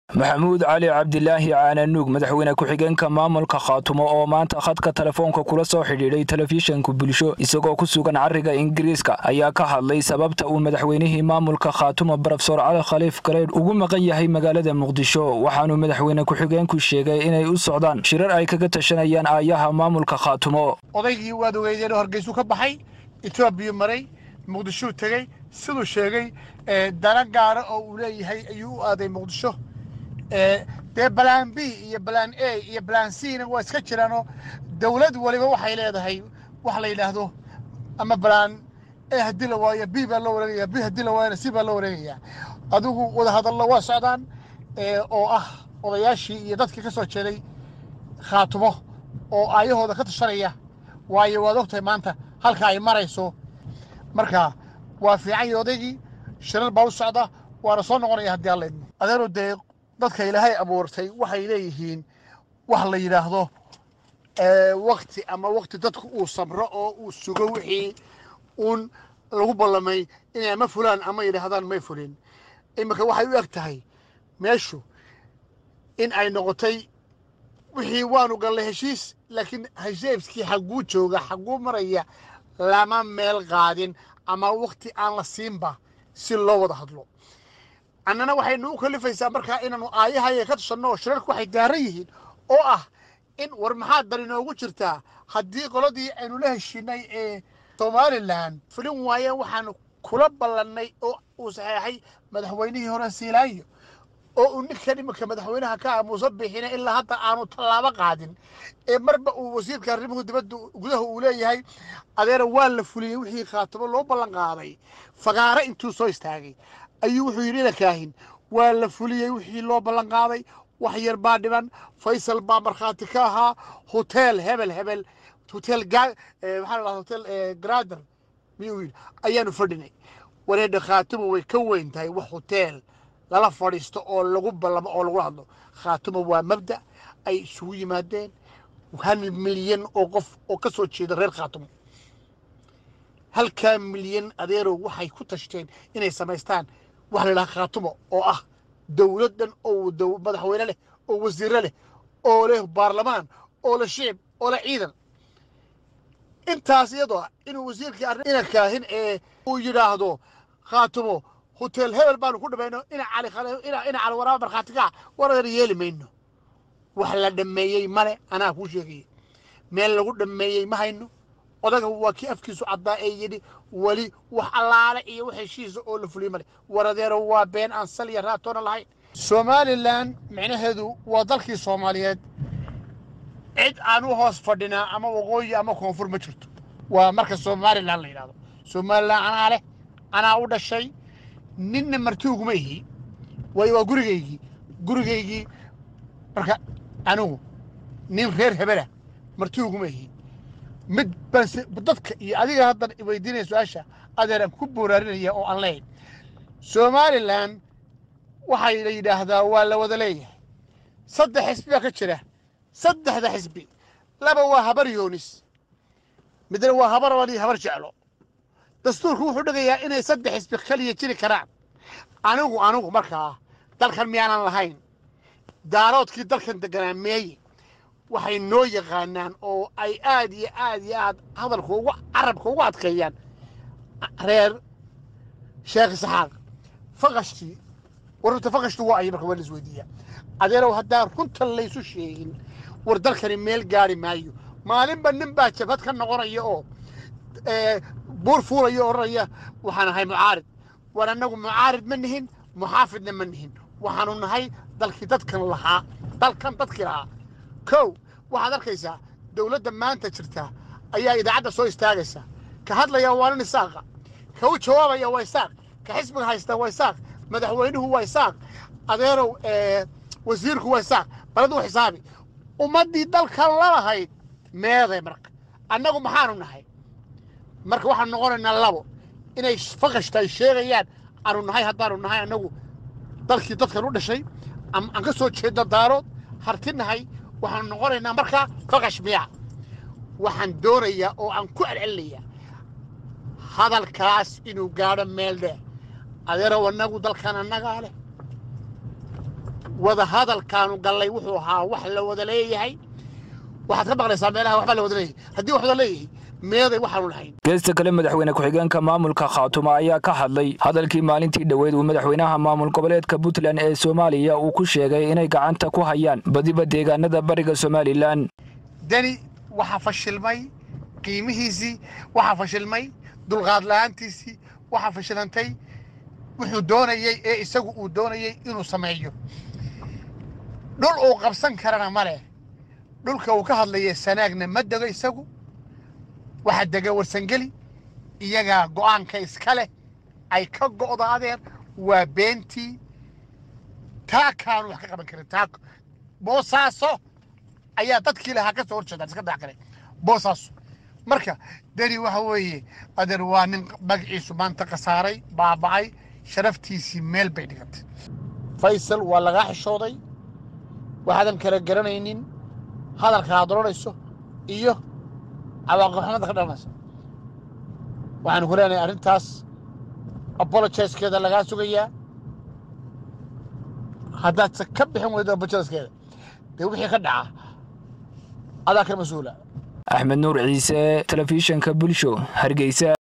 maxamuud cali cabdilaahi caananuug madaxweyne ku-xigeenka maamulka khaatumo oo maanta khadka telefoonka kula soo xidhiidhay telefishanka bulsho isagoo ku sugan cariga ingiriiska ayaa ka hadlay sababta uu madaxweynihii maamulka khaatumo barofesor cali khaliif gareydh ugu maqan yahay magaalada muqdisho waxaanuu madaxweyne ku-xigeenku sheegay inay u socdaan shirar ay kaga tashanayaan aayaha maamulka khaatumo odaygii waad ogeydeen hargeysuu ka baxay etoobiya maray muqdishuu tegey siduu sheegay dana gaara oo uu leeyahay ayuu u aaday muqdisho dee balaan b iyo balaan a iyo balaan c na waa iska jiraanoo dawlad waliba waxay leedahay wax la yidhaahdo ama balaan a haddii la waayo b baa loo wareegaya b haddii la waayona c baa loo wareegaya adigu wadahadallo waa socdaan oo ah odayaashii iyo dadkii ka soo jeeday khaatumo oo aayahooda ka tashanaya waayo waad ogtahay maanta halka ay marayso marka waa fiican iyo odaygii shirar baa u socda waana soo noqonaya haddii alla idmo adeero dee dadka ilaahay abuurtay waxay leeyihiin wax la yidhaahdo wakti ama wakti dadku uu sabro oo uu sugo wixii uun lagu ballamay inay ama fulaan ama yidhaahdaan may fulin iminka waxay u eg tahay meeshu in ay noqotay wixii waanu gallay heshiis laakiin heshiiskii xagguu jooga xagguu maraya lama meel qaadin ama wakti aan la siinba si loo wada hadlo annana waxaynu u kalifaysaa markaa inaanu aayahaya ka tashanno oo shirarku waxay daaran yihiin oo ah in war maxaa dar inoogu jirtaa haddii qoladii aynu la heshiinay ee somalilan fulin waayeen waxaanu kula ballannay oo uu saxeexay madaxweynihii hore siilaayo oo uu ninkan iminka madaxweynaha ka aamuusa bixina ilaa hadda aanu tallaabo qaadin ee marba uu wasiirka arrimuhu dibadda gudaha uu leeyahay adeera waa la fuliyey wixii khaatimo loo ballan qaaday fagaare intuu soo istaagay ayuu wuxuu yidhi inakaahin waa la fuliyey wixii loo ballan qaaday wax yar baa dhiban faysal baa markhaati ka ahaa hotel hebel hebel hotel maxaa la hotel grader miyuu yidhi ayaanu fadhinay wareedha khaatimo way ka weyn tahay wax hotel lala fadhiisto oo lagu ballamo oo lagula hadlo khaatimo waa mabda ay isugu yimaadeen hal milyan oo qof oo ka soo jeeda reer khaatimo halkaa milyan adeerow waxay ku tashteen inay samaystaan waxa la yidhaha khaatumo oo ah dowlad dhan oo madaxweyne leh oo wasiirre leh oo leh baarlamaan oo leh shicib oo leh ciidan intaas iyadoo ah inuu wasiirkii arrin ina kaahin ee uu yidhaahdo khaatumo hotel hebel baanu ku dhamayno ina cali ina cali waraaba markhaatigaa waradan yeeli mayno wax la dhammeeyey male anaa kuu sheegaya meel lagu dhammeeyey ma hayno odaga waa kii afkiisu caddaa ee yidhi weli wax allaale iyo wax heshiisa oo la fuliyo male waradeero waa been aan sal iyo raatoona lahayn somalilan micnaheedu waa dalkii soomaaliyeed cid aan u hoos fadhinaa ama waqooyi ama koonfur ma jirto waa marka somalilan la yidhahdo somalilan anaa leh anaa u dhashay ninna martiuguma ihi waayo waa gurigaygii gurigaygii marka anigu nin reer hebelah martiuguma ihi mid baan dadka iyo adiga haddan weydiinaya su-aasha adeeraan ku booraarinaya oo aan leeyahy somalilan waxay la yidhaahdaa waa la wada leeyahay saddex xisbi baa ka jira saddexda xisbi laba waa habar yoonis midna waa habar wali habar jeclo dastuurku wuxuu dhigayaa inay saddex xisbi kaliya jiri karaan anigu anigu markaa dalkan miyaanan lahayn daaroodkii dalkan deganaa meeye waxay noo yaqaanaan oo ay aad iyo aad iyo aad hadalka ugu carabka ugu adkeeyaan reer sheekh isxaaq faqashtii warrunta faqashtu waa ay marka waa la isweydiiyaa adeerow haddaan runta laysu sheegin war dalkani meel gaari maayo maalinba nin baa jabhad ka noqonaya oo buur fuulaya o odhanaya waxaan ahay mucaarid war annagu mucaarid ma nihin muxaafidna ma nihin waxaanu nahay dalkii dadkan lahaa dalkan dadkii lahaa kow waxaad arkaysaa dowladda maanta jirta ayaa idaacadda soo istaagaysa ka hadlaya waa nin isaaqa ka u jawaabaya waa isaaq ka xisbiga haysta waa isaaq madaxweynuhu waa isaaq adeerow wasiirku waa isaaq baladu xisaabi ummaddii dalkan lalahayd meeday marka annagu maxaanu nahay marka waxaanu noqonaynaa labo inay faqashta ay sheegayaan aanu nahay haddaanu nahay annagu dalkii dadkan u dhashay aan ka soo jeedno daarood harti nahay waxaanu noqonaynaa markaa faqash miya waxaan doonayaa oo aan ku celcelinayaa hadalkaas inuu gaadho meel dheer adeerow annagu dalkan annagaa leh wada hadalkaanu gallay wuxuu ahaa wax la wada leeyahay waxaad ka maqlaysaa meelaha waxbaa la wada leeyahay haddii wax wada leeyahay meeday waxaanu lahayn geesta kale madaxweyne ku-xigeenka maamulka khaatumo ayaa ka hadlay hadalkii maalintii dhoweyd uu madaxweynaha maamul goboleedka puntland ee soomaaliya uu ku sheegay inay gacanta ku hayaan badiba deegaanada bariga somalilan deni waxaa fashilmay qiimihiisii waxaa fashilmay dulqaad la'aantiisii waxaa fashilantay wuxuu doonayey ee isagu uu doonayey inuu sameeyo dhul uu qabsan karana ma leh dhulka uu ka hadlaya sanaagna ma dego isagu waxaa dega warsangeli iyagaa go'aanka iska leh ay ka go'da adeer waa beentii taa kaanu wax ka qaban karin taa boosaaso ayaa dadkii lahaa ka soo horjeedaan iska dax kale boosaaso marka deni waxa weeye adeer waa nin magaciisu maanta khasaaray baaba'ay sharaftiisii meel bay dhigatay faysal waa lagaa xishooday waxaadan kala garanaynin hadalka aad odhanayso iyo cawaaqibxumada ka dhalanaysa waxaanu ku leenahay arrintaas apologiskeeda lagaa sugayaa haddaadse ka bixin weydo apologiskeeda dee wixii ka dhaca adaa ka mas-uula axmed nuur ciise telefishanka bulsho hargeysa